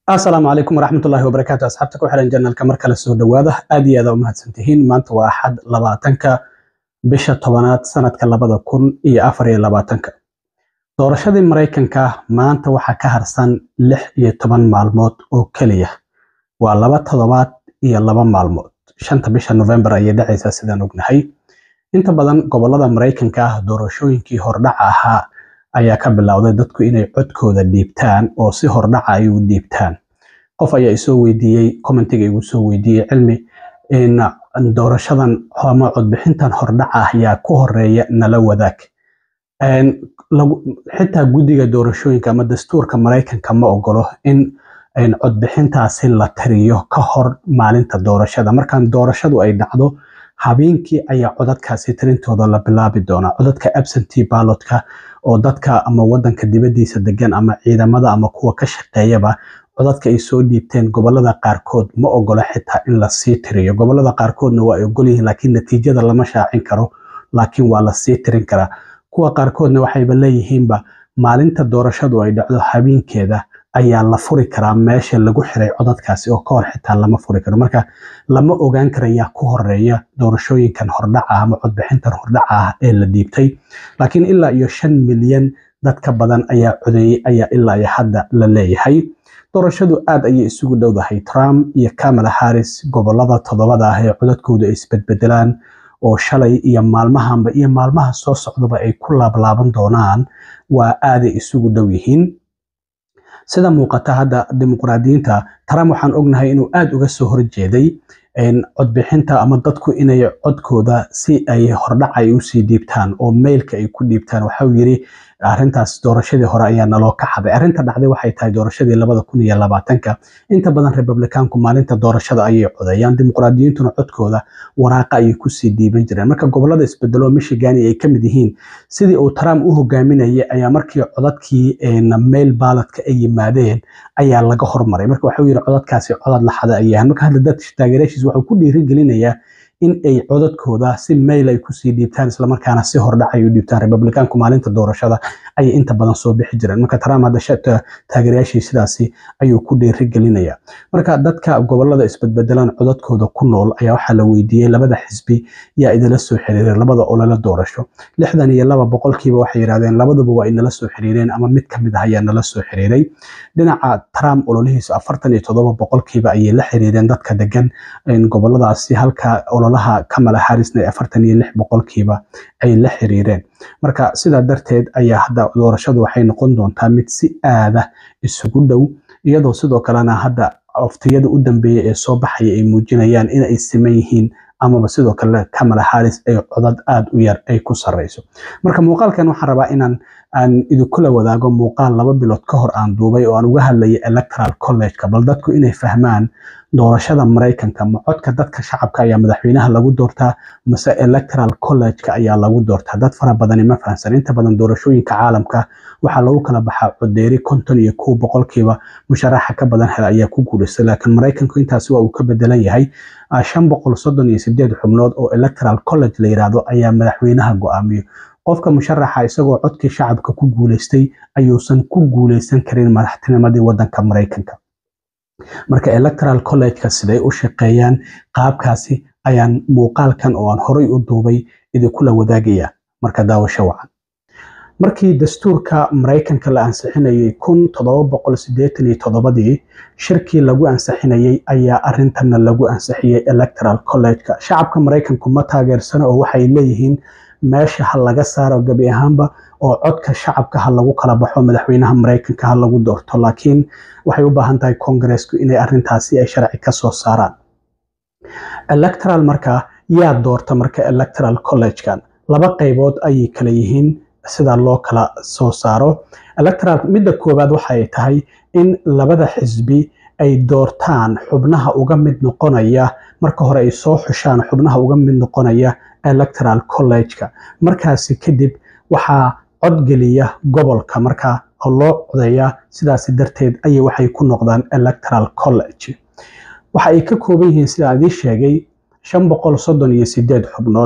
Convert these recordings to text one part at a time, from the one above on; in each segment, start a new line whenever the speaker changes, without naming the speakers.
asalaamu calaykum waraxmatullaahi wabarakaatu asxaabta ku xiran janalka mar kale soo dhowaada aad iyo aada umahadsantihiin maanta waa axad labaatanka bisha tobanaad sanadka labada kun iyo afar iyo labaatanka doorashadii maraykanka maanta waxaa ka harsan lix iyo toban maalmood oo keliya waa laba toddobaad iyo laba maalmood shanta bisha novembar ayay dhacaysaa sidaan ognahay inta badan gobolada maraykanka ah doorashooyinkii hordhaca ahaa ayaa ka bilowday dadku inay codkooda dhiibtaan oo si hordhaca ay u dhiibtaan qof ayaa isoo weydiiyey commentiga igu soo weydiiyey cilmi in doorashadan ama codbixintan hordhaca ah yaa ku horeeya nala wadaag xitaa guddiga doorashooyinka ama dastuurka maraykanka ma ogolo in codbixintaasi la tiriyo ka hor maalinta doorashada markaan doorashadu ay dhacdo habeenkii ayaa codadkaasi tirintooda la bilaabi doonaa codadka absentee ballotka oo dadka ama wadanka dibadiisa degan ama ciidamada ama kuwa ka shaqeeyaba codadka ay soo dhiibteen gobolada qaarkood ma ogola xitaa in lasii tiriyo gobolada qaarkoodna waa ay ogol yihiin laakiin natiijada lama shaacin karo laakiin waa lasii tirin karaa kuwa qaarkoodna waxayba leeyihiinba maalinta doorashadu ay dhacdo habeenkeeda ayaa la furi karaa meesha lagu xiray codadkaasi oo ka hor xitaa lama furi karo marka lama ogaan karayaa ku horeeya doorashooyinkan hordhaca ama codbixintan hordhaca ah ee la dhiibtay laakiin ilaa iyo shan milyan dad ka badan ayaa codeeyey ayaa ilaa iyo hadda la leeyahay doorashadu aad ayay isugu dhowdahay trump iyo kamala harris gobolada toddobada ah ee codadkooda ay isbedbedelaan oo shalay iyo maalmahanba iyo maalmaha soo socdaba ay ku laablaaban doonaan waa aaday isugu dhow yihiin sida muuqata hadda dimuqraadiyiinta trump waxaan ognahay inuu aada uga soo horjeeday codbixinta ama dadku inay codkooda si ay hordhac ay usii dhiibtaan oo mailka ay ku dhiibtaan waxau yiri arrintaas doorashadii hore ayaa naloo ka xaday arrinta dhacday waxay tahay doorashadii labada kun iyo labaatanka inta badan republikaanku maalinta doorashada ayay codeeyaan dimuqraadiyiintuna codkooda waraaqa ayay kusii dhiiban jireen marka gobolada isbedelo michigani ay kamid yihiin sidii uu trump u hogaaminayay ayaa markii codadkii mail ballotka ay yimaadeen ayaa laga hormaray marka waxau yiri codadkaasi codad la xada ayahan marka hadda dad taageeraashiis wuxuu ku dhiirigelinayaa in ay codadkooda si mail ay kusii dhiibtaan islamarkaana si hordhac ay u dhiibtaan republikaanku maalinta doorashada ayay inta badan soo bixi jireen marka trump hadda taageerayaashii sidaasi ayuu ku dhiirigelinaya marka dadka gobolada isbedbedelaan codadkooda ku nool ayaa waxaa la weydiiyey labada xisbi yaa idila soo xiriiray labada olole doorasho lixdan iyo laba boqolkiiba waxay yidhahdeen labaduba waa inala soo xiriireen ama mid kamid ah ayaa nala soo xiriiray dhinaca trump ololihiisa afartan iyo toddoba boqolkiiba ayay la xiriireen dadka degan goboladaasi halka ololaha kamala harrisna afartan iyo lix boqolkiiba ay la xiriireen marka sidaa darteed ayaa hadda doorashadu waxay noqon doontaa mid si aada isugu dhow iyadoo sidoo kalena hadda oftiyada u dambeeya ee soo baxaya ay muujinayaan in ay siman yihiin amaba sidoo kale kamala harris ay codad aada u yar ay ku sarreyso marka muuqaalkan waxaan rabaa inaan aan idinkula wadaago muuqaal laba bilood ka hor aan duubay oo aan uga hadlayay electoral collegeka bal dadku inay fahmaan doorashada maraykanka ma codka dadka shacabka ayaa madaxweynaha lagu doortaa mase electoral collegeka ayaa lagu doortaa dad fara badani ma fahamsan inta badan doorashooyinka caalamka waxaa lagu kala baxaa codeeri konton iyo kow boqolkiiba musharaxa ka badan hela ayaa ku guulaystay laakiin maraykanku intaasi waa uu ka bedelan yahay shan boqol soddon iyo sideed xubnood oo electoral college la yiraahdo ayaa madaxweynaha go-aamiyo qofka musharaxa isagoo codkii shacabka ku guulaystay ayuusan ku guulaysan karin madaxtinimadii wadanka maraykanka marka electoral collegeka siday u shaqeeyaan qaabkaasi ayaan muuqaalkan oo aan horay u duubay idinkula wadaagaya marka daawasho wacan markii dastuurka maraykanka la ansixinayay kun toddoba boqol sideetan iyo toddobadii shirkii lagu ansixinayay ayaa arintana lagu ansixiyey electoral collegeka shacabka maraykanku ma taageersano oo waxay leeyihiin meesha ha laga saaro gebi ahaanba oo codka shacabka ha lagu kala baxo madaxweynaha maraykanka ha lagu doorto laakiin waxay u baahan tahay kongareesku inay arintaasi ay sharci ka soo saaraan electoral marka yaa doorta marka electoral collegekan laba qaybood ayay kala yihiin sida loo kala soo saaro electoral midda koowaad waxay tahay in labada xisbi ay doortaan xubnaha uga mid noqonaya marka hore ay soo xushaan xubnaha uga mid noqonaya electoral collegeka markaasi kadib waxaa codgeliya gobolka marka loo codeeya sidaasi darteed ayay waxay ku noqdaan electoral college waxa ay ka kooban yihiin sida adii sheegay shan boqol soddon iyo sideed xubnood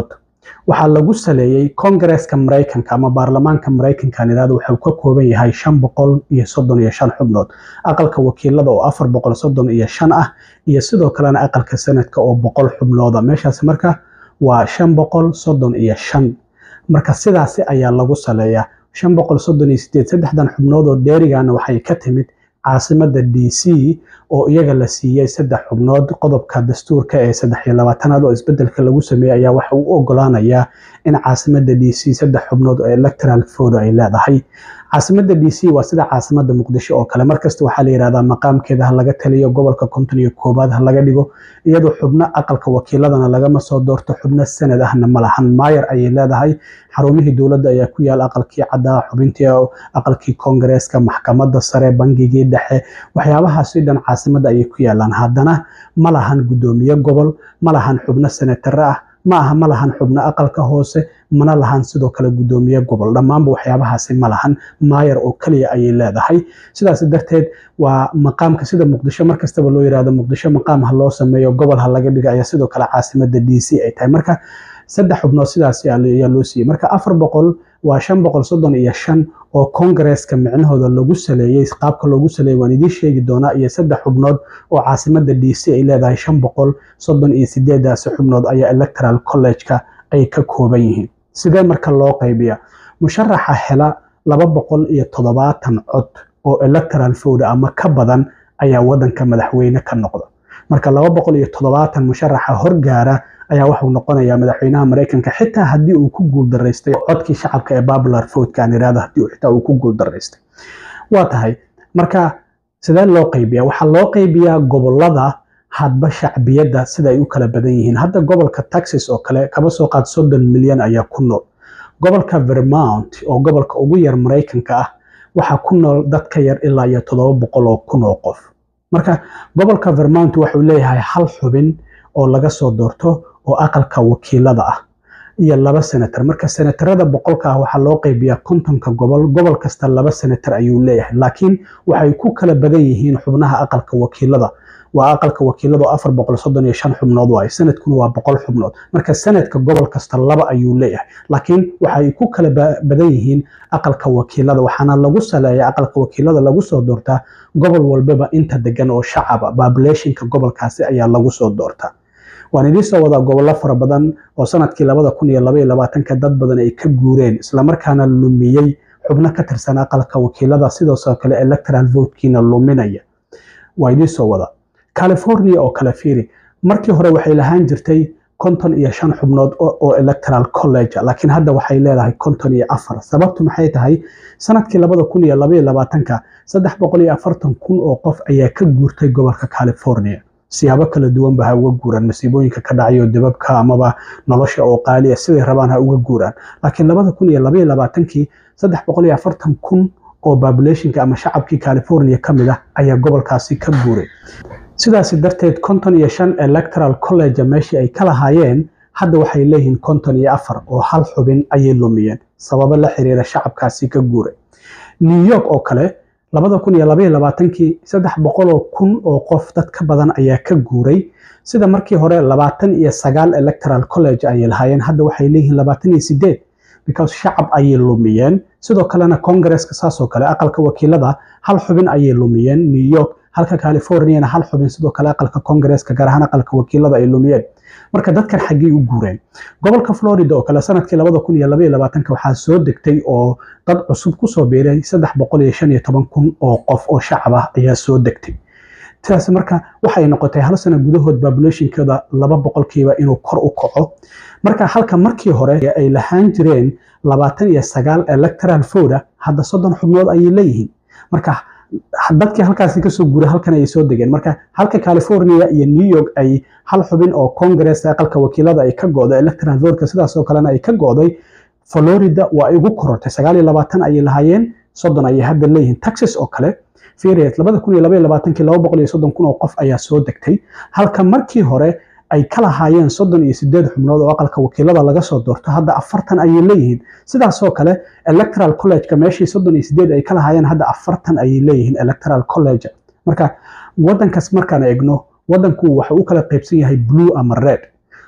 waxaa lagu saleeyey kongareeska maraykanka ama baarlamaanka maraykanka nidhahdo wuxuu ka kooban yahay shan boqol iyo soddon iyo shan xubnood aqalka wakiilada oo afar boqol soddon iyo shan ah iyo sidoo kalena aqalka sanadka oo boqol xubnooda meeshaas marka waa shan boqol soddon iyo shan marka sidaasi ayaa lagu saleeyaa shan boqol soddon iyo sideed saddexdan xubnood oo dheerigana waxay ka timid caasimada d c oo iyaga la siiyey saddex xubnood qodobka dastuurka ee saddex iyo labaatanaad oo isbedelka lagu sameeyey ayaa waxa uu ogolaanayaa in caasimada d c saddex xubnood oo electoral fodo ay leedahay caasimada d c waa sida caasimada muqdisho oo kale markasta waxaa la yidhahdaa maqaamkeeda ha laga taliyo gobolka konton iyo koowaad ha laga dhigo iyadoo xubno aqalka wakiiladana lagama soo doorto xubno sanad ahna ma lahan maayer ayay leedahay xarumihii dowladda ayaa ku yaal aqalkii caddaa xubintii aqalkii koongareeska maxkamadda sare bangigii dhexe waxyaabahaasi dhan caasimada ayay ku yaalaan haddana ma lahan guddoomiye gobol ma lahan xubno senatare ah ma aha ma lahan xubno aqalka hoose mana lahan sidoo kale guddoomiye gobol dhammaanba waxyaabahaasi ma lahan maayer oo keliya ayay leedahay sidaas darteed waa maqaamka sida muqdisho markastaba loo yirahdo muqdisho maqaam ha loo sameeyo gobol ha laga dhiga ayaa sidoo kale caasimada d c ay tahay marka saddex xubnood sidaas ayaa loo siiyey marka afar boqol waa shan boqol soddon iyo shan oo kongareeska micnahooda lagu saleeyey qaabka loogu saleeyey waan idiin sheegi doonaa iyo saddex xubnood oo caasimada d c ay leedahay shan boqol soddon iyo sideedaasi xubnood ayaa electoral college-ka ay ka kooban yihiin sidee marka loo qaybiya musharaxa hela laba boqol iyo toddobaatan cod oo electoral fowda ama ka badan ayaa wadanka madaxweyne ka noqda marka laba boqol iyo toddobaatan musharaxa horgaara ayaa wuxuu noqonayaa madaxweynaha maraykanka xitaa haddii uu ku guuldaraystay codkii shacabka ee popular vote aan irahdo haddii xitaa uu ku guuldaraystay waa tahay marka sidee loo qaybiyaa waxaa loo qaybiyaa gobolada hadba shacbiyadda sida ay u kala badan yihiin hadda gobolka texas oo kale kaba soo qaad soddon milyan ayaa ku nool gobolka vermont oo gobolka ugu yar maraykanka ah waxaa ku nool dad ka yar ilaa iyo toddoba boqol oo kun oo qof marka gobolka vermont wuxuu leeyahay hal xubin oo laga soo doorto oo aqalka wakiilada ah iyo laba senator marka senatarada boqolka ah waxaa loo qaybiyaa kontonka gobol gobol kasta laba senator ayuu leeyahay laakiin waxay ku kala badan yihiin xubnaha aqalka wakiilada waa aqalka wakiilada oo afar boqol soddon iyo shan xubnood waaye sanadkuna waa boqol xubnood marka sanadka gobol kasta laba ayuu leeyahay laakiin waxay ku kala badan yihiin aqalka wakiilada waxaana lagu saleeya aqalka wakiilada lagu soo doortaa gobol walbaba inta degan oo shacaba populationka gobolkaasi ayaa lagu soo doortaa waan idiin soo wadaa gobollo fara badan oo sanadkii labada kun iyo laba iyo labaatanka dad badan ay ka guureen islamarkaana lumiyey xubno ka tirsan aqalka wakiilada sidoosoo kale electoral votekiina luminaya waa idiin soo wadaa california oo kale fiiri markii hore waxay lahaan jirtay konton iyo shan xubnood oo electoral college laakiin hadda waxay leedahay konton iyo afar sababtu maxay tahay sanadkii labada kun iyo laba iyo labaatanka saddex boqol iyo afartan kun oo qof ayaa ka guurtay gobolka california siyaabo kala duwanba ha uga guuraan masiibooyinka ka dhacayo dibabka amaba nolosha oo qaaliya siday rabaan ha uga guuraan laakiin labada kun iyo laba iyo labaatankii saddex boqol iyo afartan kun oo populationka ama shacabkii california ka mid ah ayaa gobolkaasi ka guuray sidaasi darteed konton iyo shan electoral college meeshii ay ka lahaayeen hadda waxay leeyihiin konton iyo afar oo hal xubin ayay lumiyeen sababo la xiriira shacabkaasi ka guuray new york oo kale labada kun iyo labaiyo labaatankii saddex boqoloo kun oo qof dad ka badan ayaa ka guuray sida markii hore labaatan iyo sagaal electoral college ayay lahaayeen hadda waxay leeyihiin labaatan iyo sideed because shacab ayay lumiyeen sidoo kalena congaresska saasoo kale aqalka wakiilada hal xubin ayay lumiyeen new york halka californiana hal xubin sidoo kale aqalka congaresska gaar ahaan aqalka wakiilada ay lumiyeen marka dadkan xaggay u guureen gobolka florida oo kale sanadkii labada kun iyo labaiyo labaatanka waxaa soo degtay oo dad cusub kusoo biiray saddex boqol iyo shan iyo toban kun oo qof oo shacab ah ayaa soo degtay sidaas marka waxay noqotay hal sano gudahood populationkooda laba boqolkiiba inuu kor u kaco marka halka markii hore ay lahaan jireen labaatan iyo sagaal electoral voda hadda soddon xubnood ayay leeyihiin marka dadkii halkaasi kasoo guuray halkan ayay soo degeen marka halka california iyo new york ay hal xubin oo congress aqalka wakiilada ay ka go'day electoral votka sidaas oo kalena ay ka go'day florida waa ay ugu korortay sagaal iyo labaatan ayay lahaayeen soddon ayay hadda leeyihiin texas oo kale firiet labada kun iyo laba iyo labaatankii laba boqol iyo soddon kun oo qof ayaa soo degtay halka markii hore ay ka lahaayeen soddon iyo sideed xubnood oo aqalka wakiilada laga soo doorto hadda afartan ayay leeyihiin sidaasoo kale electoral collegeka meeshii soddon iyo sideed ay ka lahaayeen hadda afartan ayay leeyihiin electoral college marka wadankaas markaan eegno wadanku waxa u kala qaybsan yahay blue ama red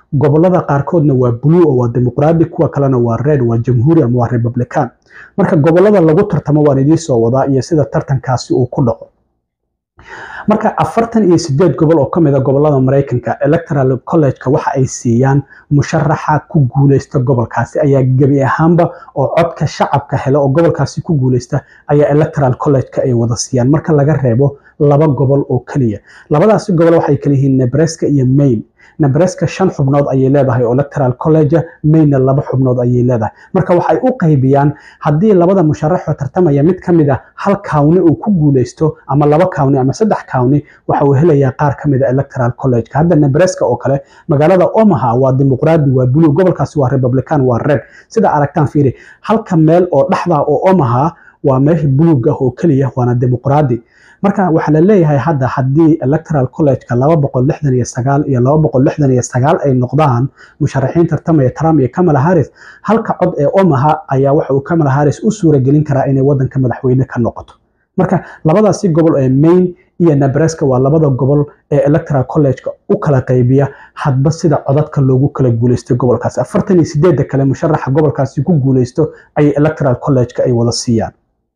gobolada qaarkoodna waa blue oo waa dimuqraadi kuwa kalena waa red waa jamhuuri ama waa republican marka gobolada lagu tartamo waan idiin soo wadaa iyo sida tartankaasi uu ku dhaco marka afartan iyo sideed gobol oo ka mid a gobolada maraykanka electoral college-ka waxa ay siiyaan musharaxa ku guuleysta gobolkaasi ayaa gebi ahaanba oo codka shacabka hela oo gobolkaasi ku guuleysta ayaa electoral college-ka ay wada siiyaan marka laga reebo laba gobol oo keliya labadaasi gobol waxay kala yihiin nebraska iyo maine nebraska shan xubnood ayay leedahay oo electoral college mayna laba xubnood ayay leedahay marka waxay u qaybiyaan haddii labada musharaxoo tartamaya mid ka mid a hal kawni uu ku guuleysto ama laba kawni ama saddex kawni waxa uu helayaa qaar ka mid a electoral college-ka hadda nebraska oo kale magaalada omaha waa dimuqraadi waa blue gobolkaasi waa republican waa red sida aragtaan fiiri halka meel oo dhexda oo omaha waa meesha buluug ah oo keliya waana dimuqraadi marka waxaa la leeyahay hadda haddii electoral college-ka laba boqol lixdan iyo sagaal iyo laba boqol lixdan iyo sagaal ay noqdaan musharaxiin tartamaya trump iyo kamala harris halka cod ee omaha ayaa waxa uu kamala harris u suuragelin karaa inay wadanka madaxweyne ka noqoto marka labadaasi gobol ee maine iyo nebraska waa labada gobol ee electoral college-ka u kala qaybiya hadba sida codadka loogu kala guuleystay gobolkaasi afartan iyo sideedda kale musharaxa gobolkaasi ku guuleysto ayay electoral college-ka ay wada siiyaan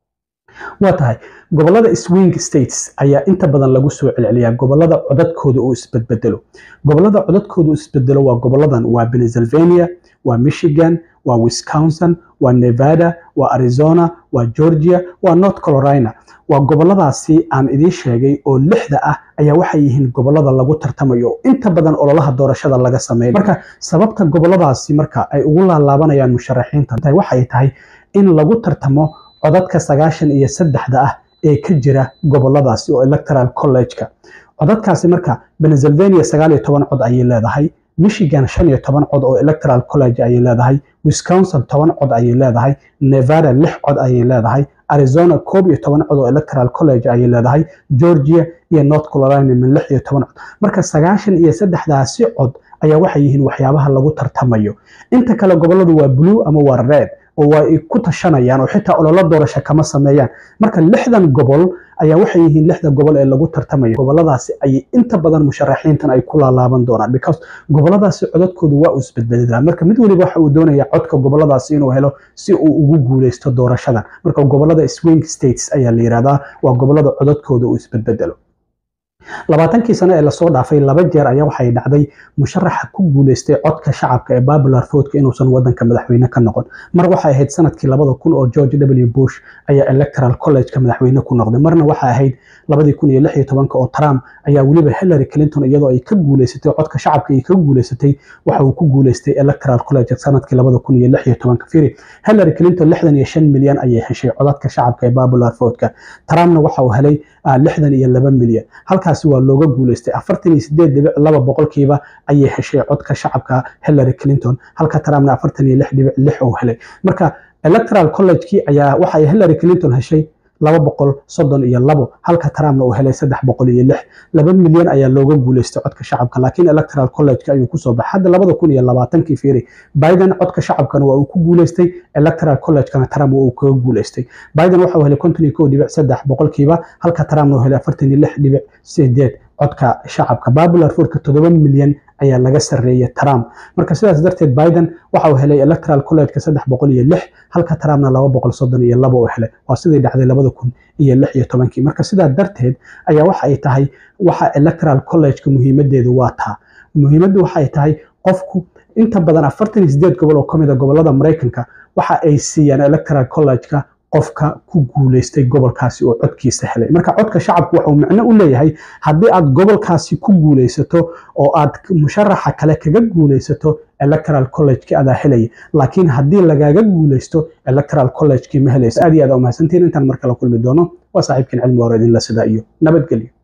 waa tahay gobolada swing states ayaa inta badan lagu soo celceliyaa gobolada codadkooda uu isbedbedelo gobolada codadkooda uu isbedelo waa goboladan waa pennsylvania waa michigan waa wisconsin waa nevada waa arizona waa georgia waa north carolina waa goboladaasi aan idiin sheegay oo lixda ah ayaa waxay yihiin gobolada lagu tartamayo inta badan ololaha doorashada laga sameeyo marka sababta goboladaasi marka ay ugu laalaabanayaan musharaxiinta waxay tahay in lagu tartamo codadka sagaashan iyo saddexda ah ee ka jira goboladaasi oo electoral college-ka codadkaasi marka pennsylvania sagaal iyo toban cod ayay leedahay michigan shan iyo toban cod oo electoral college ayay leedahay wisconsin toban cod ayay leedahay nevada lix cod ayay leedahay arizona koob iyo toban cod oo electoral college ayay leedahay georgia iyo north carolina min lix iyo toban cod marka sagaashan iyo saddexdaasi cod ayaa waxay yihiin waxyaabaha lagu tartamayo inta kale goboladu waa blue ama waa red oo waa ay ku tashanayaan oo xitaa ololo doorasho kama sameeyaan marka lixdan gobol ayaa waxay yihiin lixda gobol ee lagu tartamayo goboladaasi ayay inta badan musharaxiintan ay ku laalaaban doonaan because goboladaasi codadkoodu waa uu isbedbedelaa marka mid waliba waxa uu doonayaa codka goboladaasi inuu helo si uu ugu guuleysto doorashadan marka gobolada swing states ayaa la yihahdaa waa gobolada codadkooda uu isbedbedelo labaatankii sano ee lasoo dhaafay laba jeer ayaa waxay dhacday musharaxa ku guuleystay codka shacabka ee popular vote inuusan wadanka madaxweyne ka noqon mar waxay ahayd sanadkii labada kun oo george w bush ayaa electoral college-ka madaxweyne ku noqday marna waxay ahayd labadii kun iyo lix iyo tobanka oo trump ayaa weliba hillary clinton iyadoo ay ka guuleysatay codka shacabka ay ka guuleysatay waxa uu ku guuleystay electoral college sanadkii labada kun iyo lix iyo tobanka firi hillary clinton lixdan iyo shan milyan ayay heshay codadka shacabka ee popular vote-ka trumpna waxa uu helay lixdan iyo laba milyan halkaasi waa looga guuleystay afartan iyo sideed dhibic laba boqolkiiba ayay heshay codka shacabka hillary clinton halka trumpna afartan iyo lix dhibic lix uu helay marka electoral college-kii ayaa waxay hillary clinton heshay laba boqol soddon iyo labo halka trumpna uu helay saddex boqol iyo lix laba milyan ayaa looga guuleystay codka shacabka laakiin electoral college-ka ayuu kusoo baxay hadda labada kun iyo labaatankii fiiri biden codka shacabkana waa uu ku guuleystay electoral college-kana trump waa uu kaga guuleystay biden waxa uu helay konton iyo kow dhibic saddex boqolkiiba halka trumpna uu helay afartan iyo lix dhibic sideed codka shacabka popular vote-ka toddoba milyan ayaa laga sarreeyay trump marka sidaas darteed biden waxa uu helay electoral college-ka saddex boqol iyo lix halka trumpna laba boqol soddon iyo laba uu helay waa sidii dhacday labada kun iyo lix iyo tobankii marka sidaa darteed ayaa waxa ay tahay waxa electoral college-ka muhiimadeedu waa taa muhiimaddu waxay tahay qofku inta badan afartan iyo sideed gobol oo ka mid a gobolada maraykanka waxa ay siiyaan electoral college-ka qofka ku guuleystay gobolkaasi oo codkiisa helay marka codka shacabku wuxuu micno u leeyahay haddii aad gobolkaasi ku guuleysato oo aad musharaxa kale kaga guuleysato electoral college-ki adaa helaya laakiin haddii lagaaga guuleysto electoral college-kii ma helayso aad iyo aad umahadsantiin intaan markala kulmi doono waa saaxiibkiin cilmi hore idinla sidaa iyo nabadgelyo